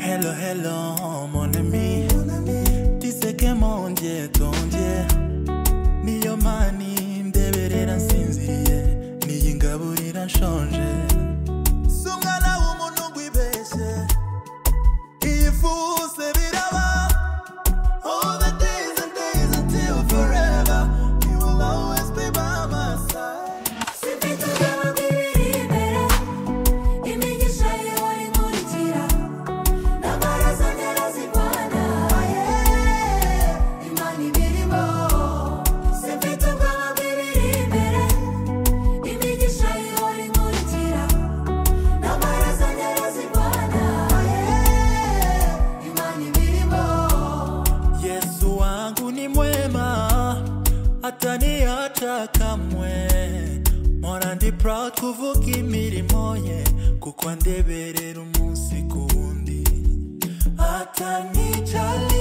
Hello, hello, mon ami. Tu sais que mon Dieu, ton Dieu. Niyo mani mdeberera nsinziriye. Niyingaburira nshonje. Si umwana w'umuntu ngo ibeshye. Iyifuse biraba. All the days and days until forever. You will always be by my side. Sempre tugana bibiri imbere imigisha ihora inkurikira n'amaraso mpera zirwana imana ibirimo sempre tugana bibiri imbere imigisha ihora inkurikira n'amaraso mpera zirwana imana ibirimo Yesu wangu ni mwema, hataniacha kamwe. Mpora ndi proud kuvuga imirimo ye, kuko andeberera umunsi ku wundi. Atanicali